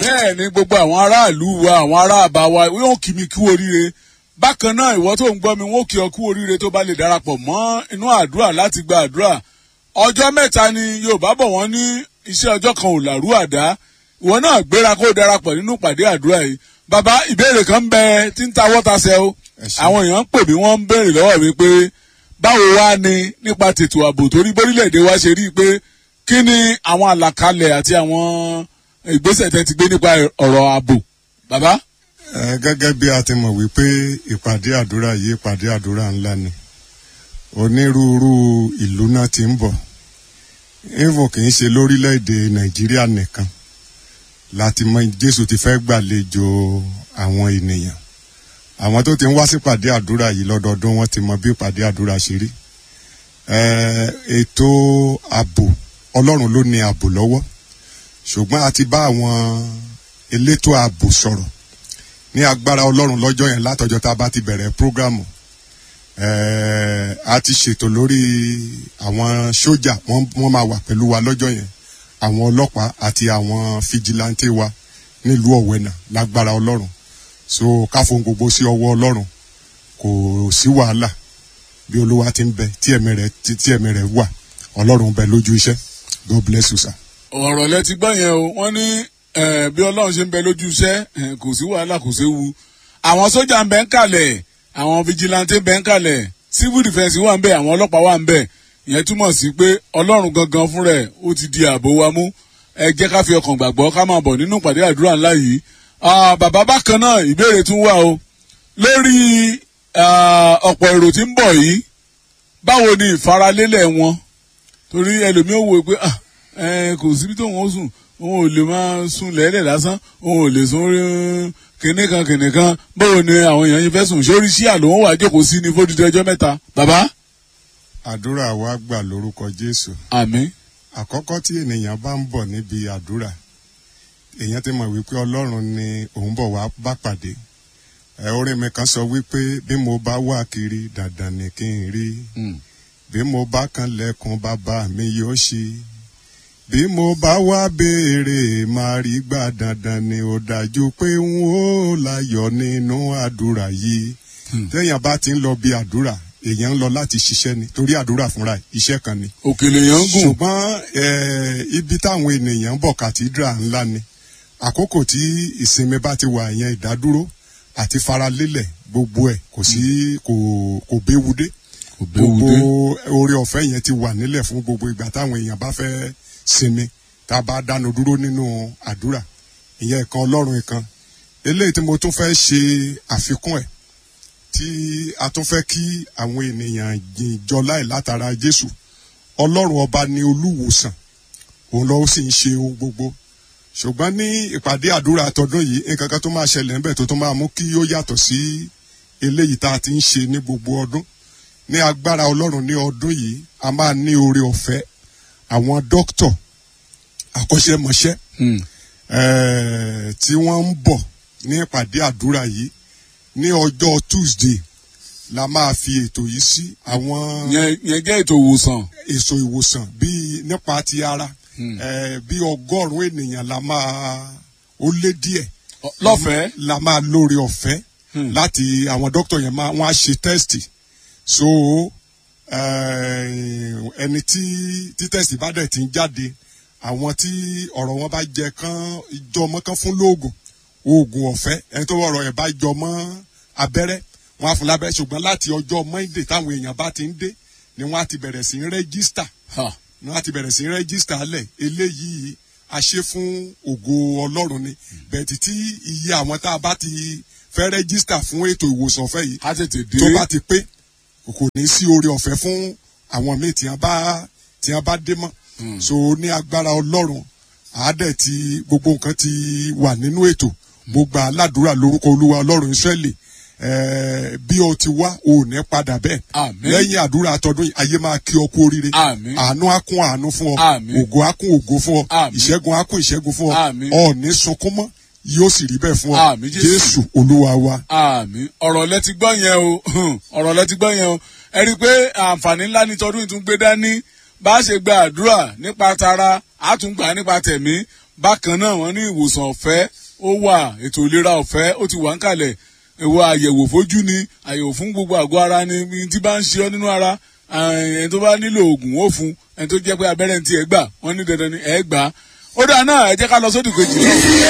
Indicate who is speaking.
Speaker 1: bẹ́ẹ̀ ni gbogbo àwọn aráàlú wa àwọn ará àbá wa yóò kí mi kú oríire bákan náà ìwọ tó ń gbọ́ mi wọ́n kí ọ kú oríire tó bá lè darapọ̀ mọ́ inú àdúrà láti gba àdúrà ọjọ́ mẹ́ta ni yorùbá bọ̀ wọ́n ní iṣẹ́ ọjọ́ kan ò làrú àdá ìwọ náà gbéra kó o darapọ̀ nínú ìpàdé àdúrà yìí bàbá ìbéèrè kan ń bẹ tí ń ta wọ́tasẹ̀ o
Speaker 2: Ẹ ṣé.
Speaker 1: àwọn èèyàn ń pè mí wọ́n ń béèrè lọ́wọ́ mi pé báwo wá ni nípa tètò ààbò torí bórílẹ̀-èdè wa ṣe rí i pé kí ni àwọn àlàkalẹ̀ àti àwọn ìgbésẹ̀ tẹ́ ti gbé nípa ọ̀rọ̀ ààbò bàbá.
Speaker 2: Ẹ, gẹ́gẹ́ bí a ti mọ̀ wípé ìpàdé àdúrà yìí ìpàdé àdúrà ńlá ni onírúurú ìlú náà ti ń bọ̀ even kì í ṣe lórílẹ̀‐èdè nàìjíríà nìkan láti mọ jésù ti fẹ́ gbàlejò àwọn ènìyàn àwọn tó ti ń wá sípàdé àdúrà yìí lọ́dọọdún wọ́n ti mọ bí ìpàdé àdúrà ṣe rí Ẹ, ètò ààbò ọlọ́run ló ní ààbò lọ́wọ́ ṣùgbọ́n a ti bá àwọn elétò ààbò sọ̀rọ̀ ní agbára ọlọ́run lọ́jọ́ yẹn látọjọ́ tá a bá ti bẹ̀rẹ̀ prógrámù ẹ̀ẹ́ a ti ṣètò lórí àwọn sójà wọ́n wọ́n máa wà pẹ̀lú wa lọ́jọ́ yẹn àwọn ọlọ́pàá àti àwọn fìjìláńtì wa nílùú ọ̀wẹ́nà lágbára ọlọ́run so káfọn gbogbo sí ọwọ́ ọlọ́run kò sí wàhálà bí olúwa ti ń bẹ tí ẹ̀mí rẹ̀ tí tí ẹ̀mí rẹ̀ wà ọlọ́run ń bẹ lójú iṣẹ́ god bless you sir.
Speaker 1: ọ̀rọ̀ lẹ ti gbọ́ yẹn o wọ́n ní eh, bí ọlọ́run ṣe ń bẹ lójú iṣẹ́ eh, kò sí wàhálà kò séwu àwọn sójà ń bẹ ń kalẹ̀ àwọn fijilantí ń bẹ ń kalẹ̀ civil defence wà ń bẹ àwọn ọlọ́pàá wà ń bẹ ìyẹn túmọ̀ sí pé ọlọ́run gangan fún rẹ̀ ó ti di ààbò wa mú ẹ jẹ́ ká fi ọkàn gbàgbọ́ ká máa bọ̀ nínú ìpàdé àdúrà ńlá yìí Ah, bàbá bákan náà ìbéèrè tún wà o lórí ah, ọ̀pọ̀ èrò tí ń bọ̀ yìí báwo ni ìfaralélẹ̀ wọn torí ẹlòmíì ò wò pé ah ẹ kò síbi tó wọn sùn òun ò lè máa sùn lẹ́lẹ̀ lásán òun ò lè sùn rí kìnní kan kìnní kan báwo ni àwọn èèyàn yìí fẹ́ sùn sórí sí àlọ́ wọn wà jókòó sí ní fódìdí ọjọ́ mẹ́ta bàbá
Speaker 2: àdúrà wa gbà lórúkọ jésù
Speaker 1: àmín
Speaker 2: àkọ́kọ́ tí ènìyàn bá ń bọ̀ níbi àdúrà èèyàn ti mọ̀ wípé ọlọ́run ni òun bọ̀ wá bá pàdé ẹ orin mi kan sọ wípé bí mo bá wà kiri dandan ni kí n rí bí mo bá kan lẹ́kùn bàbá mi yóò ṣí bí mo bá wá béèrè máa rí gbà dandan ni ó dájú pé n ó láyọ̀ nínú àdúrà yìí téèyàn bá ti ń lọ bí àdúrà èèyàn ń lọ láti ṣiṣẹ́ ni torí àdúrà fúnra ẹ̀ iṣẹ́ kan ni
Speaker 1: òkèlè yẹn ń gùn
Speaker 2: ṣùgbọ́n eh, ibi táwọn ènìyàn ń bọ̀ kàtídrà ńlá ni àkókò tí ìsinmi bá ti wà yẹn ìdádúró àti faralélẹ̀ gbogbo ẹ̀ kò sí kò kò béwu dé
Speaker 1: kò béwu
Speaker 2: gbogbo
Speaker 1: dé
Speaker 2: oore ọ̀fẹ́ yẹn ti wà nílẹ̀ fún gbogbo ìgbà táwọn èèyàn bá fẹ́ sinmi tá a bá dánu dúró nínú àdúrà ìyẹn ìkan ọlọ́run ìkan eléyìí tí mo tún fẹ́ ṣe àfikún ẹ̀ tí a tún fẹ́ kí àwọn ènìyàn jìnjọ láì látara jésù ọlọ́run ọba ni olúwòsàn òun lọ́wọ́ sì ń ṣe ohun gbogbo ṣùgbọ́n ní ìpàdé àdúrà àtọdún yìí nǹkan kan tó máa ṣẹlẹ̀ níbẹ̀ tó tún máa mú kí ó yàtọ̀ sí eléyìí tá a ti ń ṣe ní gbogbo ọdún ní agbára ọlọ́run ní ọdún yìí a máa ní oore ọ̀fẹ́ àwọn dókítọ̀ akọ́ṣẹ́mọṣẹ́
Speaker 1: Hmm.
Speaker 2: eh, tí wọ́n ń bọ̀ ní ìpàdé àdúrà yìí ní ọjọ́ tuesday la máa fi ètò yìí sí àwọn
Speaker 1: yẹn yẹn jẹ́ ètò ìwòsàn
Speaker 2: èso ìwòsàn bíi nípa ti ara
Speaker 1: Hmm.
Speaker 2: eh, bí ọgọ́rùn-ún ènìyàn la máa ó lé díẹ̀
Speaker 1: Ọ- lọ́fẹ̀ẹ́
Speaker 2: la máa lóore ọ̀fẹ́
Speaker 1: Hmm.
Speaker 2: láti àwọn dókítà yẹn máa wọ́n á ṣe tẹ́sítì so eh, ẹni tí tí tẹ́sítì bá dẹ̀ ti ń jáde àwọn tí ọ̀rọ̀ wọn bá jẹ kán ìjọmọ́ kán fún lóògùn oògùn ọ̀fẹ́ ẹni tó ọ̀rọ̀ ẹ̀ bá jọmọ́ abẹ́rẹ́ wọn á fún lábẹ́rẹ́ ṣùgbọ́n láti ọjọ́ monday táwọn èèyàn bá ti ń dé ni wọ́n á ti bẹ̀rẹ̀ sí í rẹ́gísítà
Speaker 1: Ha.
Speaker 2: ni wọ́n á ti bẹ̀rẹ̀ sí í rẹ́gísítà lẹ̀ eléyìí a ṣe fún ògo ọlọ́run ni bẹ́ẹ̀ títí iye àwọn tá a bá ti fẹ́ rẹ́gísítà fún ètò ìwòsàn ọ̀fẹ́ yìí
Speaker 1: á tètè dé
Speaker 2: tó bá ti pé kò ní sí oore ọ̀fẹ́ fún àwọn míì tí wọ́n bá tí wọ́n bá dé mọ́ so ní agbára ọlọ́run àádẹ́ ti gbogbo nǹkan ti wà nínú ètò gbogbo aládùúrà lórúkọ olúwa ọlọ́run ìṣẹ́lẹ̀ bí o ti wá o ò ní padà bẹ́ẹ̀
Speaker 1: Àmín.
Speaker 2: lẹ́yìn àdúrà àtọdún yìí ayé máa kí ọ kú oríire
Speaker 1: Àmín.
Speaker 2: àánú á kún àánú fún ọ
Speaker 1: Àmín.
Speaker 2: ògo á kún ògo fún ọ
Speaker 1: Àmín.
Speaker 2: ìṣẹ́gun á kún ìṣẹ́gun fún ọ
Speaker 1: Àmín.
Speaker 2: ọ ní sunkún mọ́ yóò sì rí bẹ́ẹ̀ fún ọ
Speaker 1: Àmín, Jésù.
Speaker 2: jésù olúwa wa.
Speaker 1: àmì ọ̀rọ̀ lẹ ti gbọ́ yẹn o ọ̀rọ̀ lẹ ti gbọ́ yẹn o ẹ rí i pé àǹfààní ńlá ní tọdún ìtún gbé dání bá a ṣe gba àdúrà nípa tara a tún gbà nípa tẹ̀mí bákan náà wọ́n ní ìwòsàn ọ̀fẹ́ ó wà ètò ìlera ọ̀fẹ́ ó ti wà ń kalẹ̀ ìwọ àyẹ̀wò fojú ni àyẹ̀wò fún gbogbo àgọ́ ara ni ní tí bá ń ṣe ọ́ nínú ara ẹni tó bá nílò oògùn ó fún ẹni tó jẹ́ pé abẹ́rẹ́ ti ẹ̀ gbà wọ́n ní dandan ni ẹ̀ gbà ó dáa náà ẹ jẹ́ ká lọ sódì kejì náà.